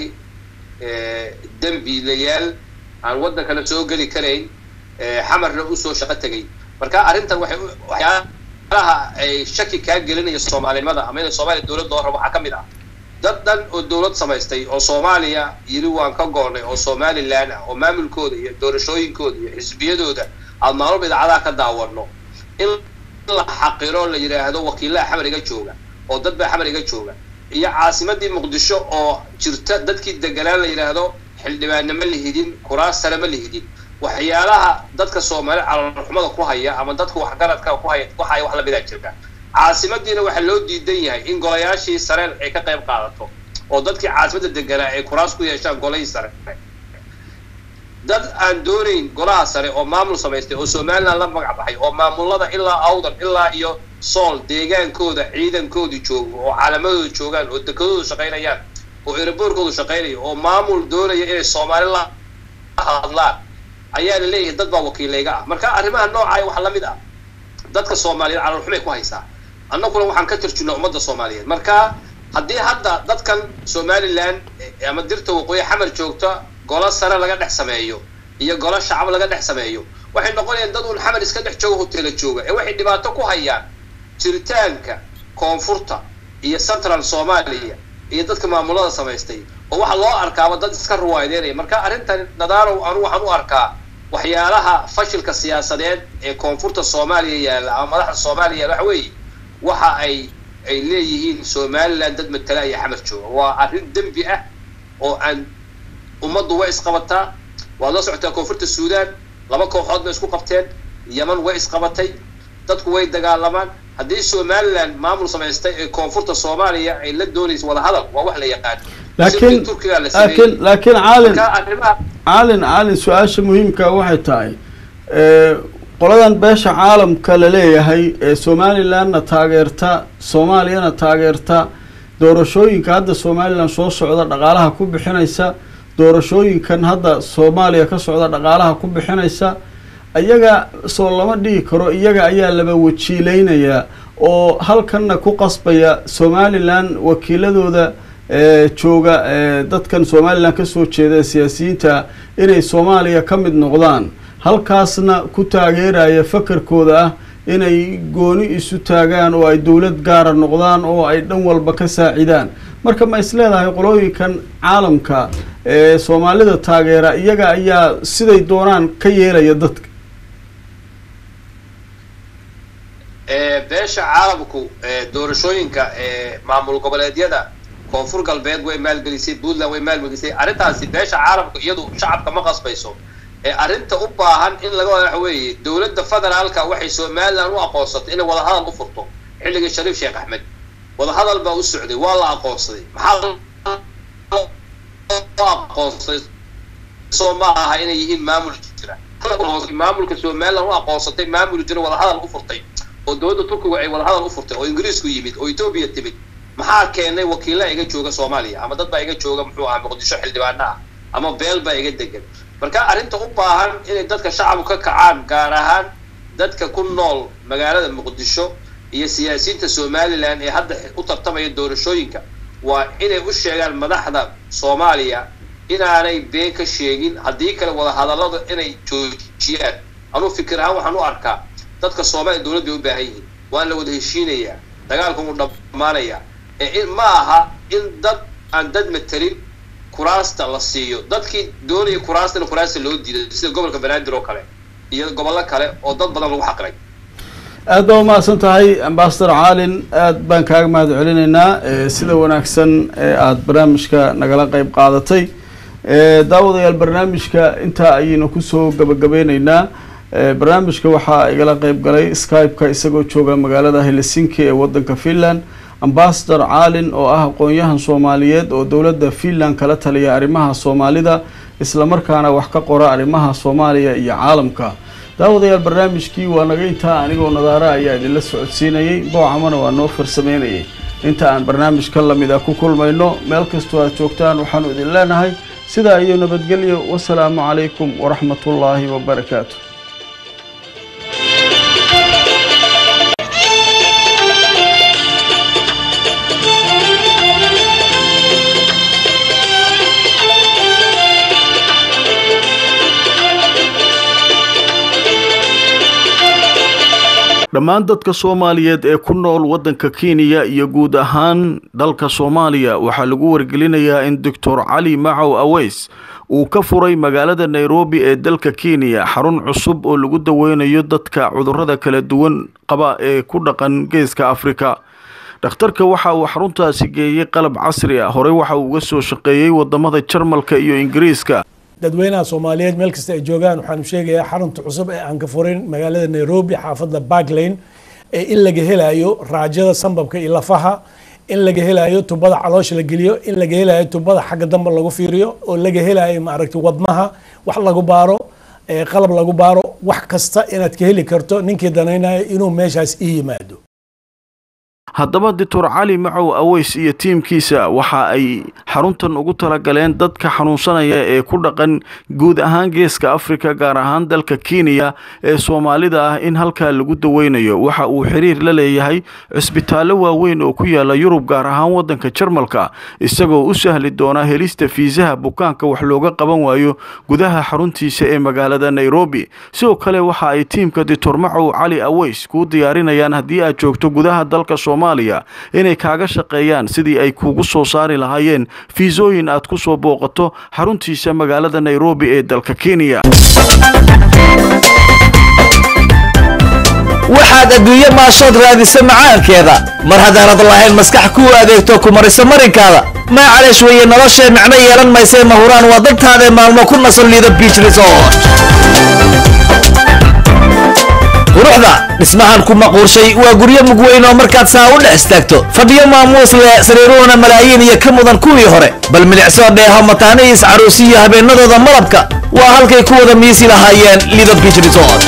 dembiilayaal aan waddankana soo geli karayn xamarna usoo shaqo tegay marka arrintan waxay waxyaalaha ay shaki kaa gelinaya soomaalinimada ama inay soomaaliya dowlad loo rabo waxaa ka mid ah dad dhan oo dowlad samaystay oo soomaaliya yiri waan ka goonnay oo somaliland ah oo maamulkooda iyo doorashooyinkooda iyo xisbiyadooda aad maalmo idaacadaha ka daawano in la xaqiro la yidhaahdo wakiilaha xamar iga jooga oo dad baa xamar iga jooga iyo caasimadii muqdisho oo jirta dadkii deganaan la yidhaahdo xildhibaanna ma lihidin kuraas sare ma lihidin waxyaalaha dadka soomaali caloolxumada ku haya ama dadka waxgaradka ku haya waxaya wax lamidaa jirta caasimadiina waxaa loo diidan yahay in golayaashii sare ay ka qayb qaadato oo dadkii caasimadda deganaa ay kuraas ku yeeshaan golahii sare dad aan doonayn golaha sare oo maamul samaystay oo somaliland la magac baxay oo maamulada ilaa awdan ilaa iyo sool deegaankooda ciidankoodu joogo oo caalamadooda joogaan oo dekadoodu shaqaynayaan oo eraboorkoodu shaqaynayo oo maamul doonaya inay soomaali la hadlaan ayaa la leeyahay dad baa wakiilayga ah marka arrimaha noocaaya waxaa lamid ah dadka soomaaliyeed caloolxumay ku haysaa annaguna waxaan ka tarjunaa ummadda soomaaliyeed marka haddii hadda dadkan somaliland ama dirta waqooyi xamar joogta golo sare laga dhex sameeyo iyo golo shacab laga dhex sameeyo waxay noqonayaan dad uun xamar iska dhex jooga hotela jooga ee waxay dhibaato ku hayaan jiritaanka koonfurta iyo central soomaaliya iyo dadka maamulada samaystay oo waxaa loo arkaaba dad iska ruwaadeynaya marka arrintan nadaanow anu waxaan u arkaa waxyaalaha fashilka siyaasadeed ee koonfurta soomaaliya yaalla ama madaxda soomaaliya yaalla waxa weeye waxa ay ay leeyihiin somaliland dad matala iyo xamar jooga waa arrin dembi ah oo aan ummaddu way isqabataa waad la socotaa koonfurta suudaan laba kooxood bay isku qabteen yeman way isqabatay dadku way dagaalamaan haddii somaliland maamul samaystay ee koonfurta soomaaliya ay la doonayso wadahadal waa wax la yaqaan laakiin laakiin laakiin caalin caalin caalin su-aasha muhiimka waxay tahay qoladan beesha caalamka la leeyahay ee somalilandna taageerta soomaaliyana taageerta doorashooyinka hadda somaliland soo socda dhaqaalaha ku bixinaysa doorashooyinkan hadda soomaaliya ka socda dhaqaalaha ku bixinaysa iyaga soo lama dhihi karo iyaga ayaa laba wajiileynayaa oo halkanna ku qasbaya somaliland wakiiladooda jooga dadkan somaliland kasoo jeeda siyaasiyiinta inay soomaaliya ka mid noqdaan halkaasna ku taageeraya fakarkooda ah inay gooni isu taagaan oo ay dowlad gaara noqdaan oo ay dhan walba ka saacidaan marka ma is leedahay qolooyinkan caalamka ee soomaalida taageera iyaga ayaa siday doonaan ka yeelaya dadka beesha caalamku doorashooyinka maamul goboleedyada koonfur galbeed way maalgelisay puntland way maalgelisay arrintaasi beesha caalamku iyadu shacabka ma qasbayso arrinta u baahan in laga waxa weeye dowladda federaalka waxay somaliland u aqoonsatay inay wadahadal u furto xilligii shariif sheekh axmed wadahadal baa u socday waa la aqoonsaday maxaa loo aqoonsaday soo ma aha inay yihiin maamul jira maamulka somaliland u aqoonsatay maamul jira wadahadal u furtay oo dowladda turkiga ay wadahadal u furtay oo ingiriisku yimid oo etoobiya timid maxaa keenay wakiilla iga jooga soomaaliya ama dad baa iga jooga muxuu ahaa muqdisho xildhibaana ah ama beel baa iga degan marka arrinta u baahan inay dadka shacabku ka kacaan gaar ahaan dadka ku nool magaalada muqdisho iyo siyaasiyiinta somalilan ee hadda u tartamaya doorashooyinka waa inay u sheegaan madaxda soomaaliya inaanay been ka sheegin haddii kale wadahadallada inay joojiyaan anuu fikir ahaan waxaan u arkaa dadka soomaaliya dowlad bay u baahan yihiin waan la wada heshiinayaa dagaalku wuu dhammaanayaa ee ma aha in dad aan dad matelin kuraasta la siiyo dadkii doonaya kuraastana kuraasta loo diiday sida gobolka banaadir oo kale iyo gobollo kale oo dad badan lagu xaqiray aad baa umahadsan tahay ambasador caalin aad baan kaaga mahad celinaynaa sida wanaagsan ee aada barnaamijka nagala qeyb qaadatay daawadayaal barnaamijka intaa ayaynu kusoo gabagabeyneynaa barnaamijka waxaa igala qeyb galay skype-ka isagoo jooga magaalada helsinki ee wadanka finland ambasador caalin oo ah aqoon-yahan soomaaliyeed oo dowladda finland kala taliya arrimaha soomaalida islamarkaana wax ka qora arrimaha soomaaliya iyo caalamka daawadayaal barnaamijkii waa naga intaa anigoo nadaara ayaa idinla socodsiinayay boocamana waa noo farsameynayay inta aan barnaamij ka lamid a ku kulmayno meel kastoo aad joogtaan waxaanu idin leenahay sidaa iyo nabadgelyo wasalaamu calaykum waraxmatullaahi wabarakaatu dhammaan dadka soomaaliyeed ee ku nool waddanka kenya iyo guud ahaan dalka soomaaliya waxaa lagu wargelinayaa in doctor cali macow aweys uu ka furay magaalada nairobi ee dalka kenya xarun cusub oo lagu daweynayo dadka cudurrada kala duwan qaba ee ku dhaqan geeska afrika dhakhtarka waxa uu xaruntaasi geeyey qalab casri ah horey waxa uu uga soo shaqeeyey wadamada jarmalka iyo ingiriiska dadweynaha soomaaliyeed meel kasta ay joogaan waxaanu sheegayaa xarunta cusub ee aan ka furin magaalada nairobi xaafadda barklane ee in laga helayo raajada sambabka iyo lafaha in laga helayo tubada caloosha la geliyo in laga helayo tubada xagga dambe lagu fiiriyo oo laga helayo maaragtay wadnaha wax lagu baaro qalab lagu baaro wax kasta inaad ka heli karto ninkii danaynayo inuu meeshaas ii yimaado haddaba doctor cali macow aweys iyo tiimkiisa waxa ay xaruntan ugu talagaleen dadka xanuunsanaya ee ku dhaqan guud ahaan geeska afrika gaar ahaan dalka kenya ee soomaalida ah in halkaa lagu daweynayo waxa uu xiriir la leeyahay cisbitaallo waaweyn oo ku yaala yurub gaar ahaan waddanka jarmalka isagoo u sahli doona helista fiisaha bukaanka wax looga qaban waayo gudaha xaruntiisa ee magaalada nairobi sidoo kale waxa ay tiimka doctor macow cali aweys kuu diyaarinayaan haddii aad joogto gudaha dalka inay kaaga shaqeeyaan sidii ay kuugu soo saari lahaayeen fiisooyin aad ku soo booqato xaruntiisa magaalada nairobi ee dalka kenya waxaad adduunye maashood raadisa macaankeeda mar haddaanad lahayn maskax kuu adeegto ku marisa marinkaada maacaleesh weeye noloshee micno yeelan maysee mahuraan waa dadtaadae maalmo ku nasan liida biich resort quruxda dhismahan ku maquurshay waa guryo mugweyn oo markaad saa u dhex istaagto fadhiyo maamuus leh sariiruhuna malaayiin iyo ka mudan kuwii hore bal milicsoo dheeho mataanihiis caruusiyo habeennadooda malabka waa halkay ku wada miisi lahaayeen lido biich resort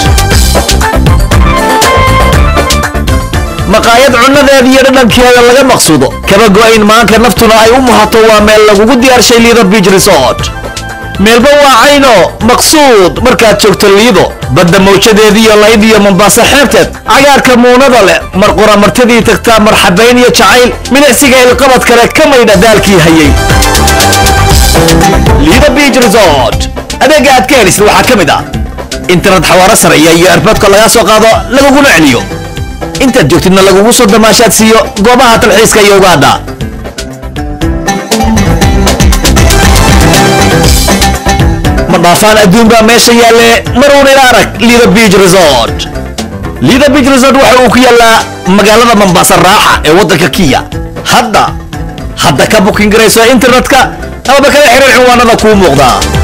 maqaayad cunnadeeda iyo dhadhankeeda laga maqsuudo kaba go'ayn maanka naftuna ay u muhato waa meel lagugu diyaarshay lido biich resort meelba waa cayno maqsuud markaad joogto liido badda mawjadeediiyo layd iyo mombaaso xeebteed cagaarka muunada leh mar qura martidii tagtaa marxabayn iyo jacayl milicsiga ilqabad kale ka maydha daalkii hayay liido biich resort adeegga aad ka helisid waxaa ka mid ah internet xawaaro sareeya iyo erboodka lagaa soo qaado laguguna celiyo intaad joogtidna lagugu soo damaashaad siiyo goobaha talxiiska iyo ugaadha ma dhaafaan adduun baa meesha yaalle maruun ila arag liida biich resort liida biich resort waxa uu ku yaallaa magaalada mambaasa raaxa ee waddanka kiya hadda hadda ka bukin garayso internetka amaba kala xiriir cinwaanada kuu muuqdaa